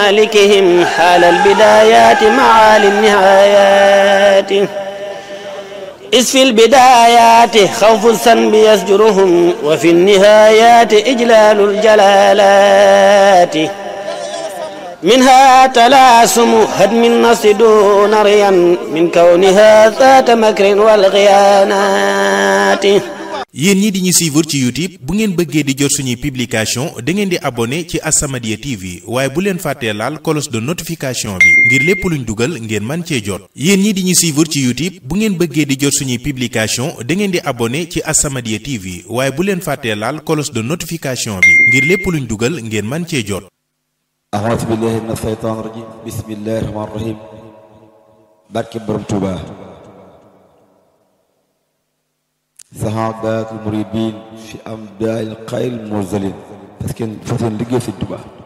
مالكهم حال البدايات معالي النهايات إذ في البدايات خوف الذنب يزجرهم وفي النهايات إجلال الجلالات منها تلاسم هدم النص دون ريا من كونها ذات مكر والغيانات yéen ñi di ñu suivre ci YouTube bu ngeen bëggee di jot suñuy publication da ngeen di abonné ci As-Samadiyya TV waaye bu leen fàttee laal cloche de notification bi ngir lépp luñ dugal ngeen man cee jot yéen ñi di ñu suivre ci YouTube bu ngeen bëggee di jot suñuy publication da ngeen di abonné ci As-Samadiyya TV waaye bu leen fàttee laal cloche de notification bi ngir lépp luñ dugal ngeen man cee jot أعوذ بالله من الشيطان الرجيم بسم الله الرحمن الرحيم barke borom Touba sahaadatul muridin fi amdaal xayr mursalin parce que fas yéen liggéey Sëñ Touba